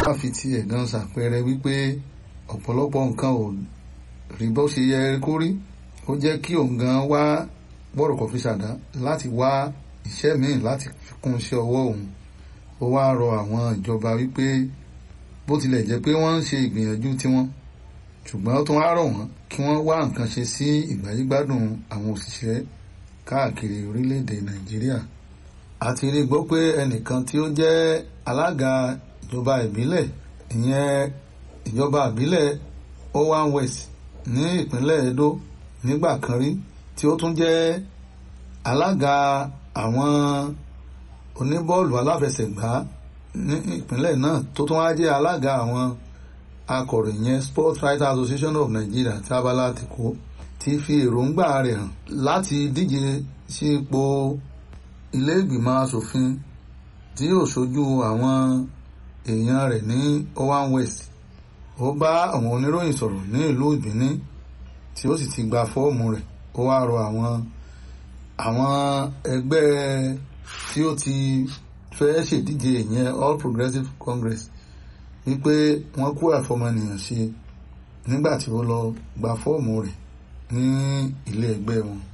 wọ́n fi tiẹ̀ gan ṣàpẹẹrẹ wípé ọ̀pọ̀lọpọ̀ nǹkan ò rí bó ṣe yẹ kó rí ó jẹ́ kí òun gan wá bọ́rọ̀kọ̀ fi ṣàdá láti wá iṣẹ́ míì láti fi kún iṣẹ́ ọwọ́ òun ó wá rọ àwọn ìjọba wípé bó tilẹ̀ jẹ́ pé wọ́n ń ṣe ìgbìyànjú tiwọn ṣùgbọ́n ó tún wá rọ̀ wọ́n kí wọ́n wá nǹkan ṣe sí ìgbáyégbádùn àwọn òṣìṣẹ́ káàkiri orílẹ̀-èdè nàìjíríà àti rí gbọ́ pé ẹnìkan tí ó jẹ́ alága ìjọba ìbílẹ̀ ìyẹn ìjọba ìbílẹ̀ owan west ní ìpínlẹ̀ edo nígbà kan rí tí ó tún jẹ́ alága àwọn oníbọ́ọ̀lù aláfẹsẹ̀gbá ní ìpínlẹ̀ náà tó tún wá jẹ́ alága àwọn akọ̀ròyìn sports writers association of nigeria tí abala ti kó ti fi èròǹgbà rẹ̀ hàn láti díje sí ipò ilé ìgbìmọ̀ asòfin tí yóò ṣojú àwọn èèyàn rẹ̀ ní owan west ó bá àwọn oníròyìn sọ̀rọ̀ ní ìlú ìbíní tí ó sì ti gba fọ́ọ̀mù rẹ̀ ó wá rọ àwọn àwọn ẹgbẹ́ tí ó ti fẹ́ ṣèdíje ìyẹn all progressives congress wípé wọ́n kó àfọmọnìyàn ṣe nígbà tí ó lọ gba fọ́ọ̀mù rẹ̀ ní ilé ẹgbẹ́ wọn.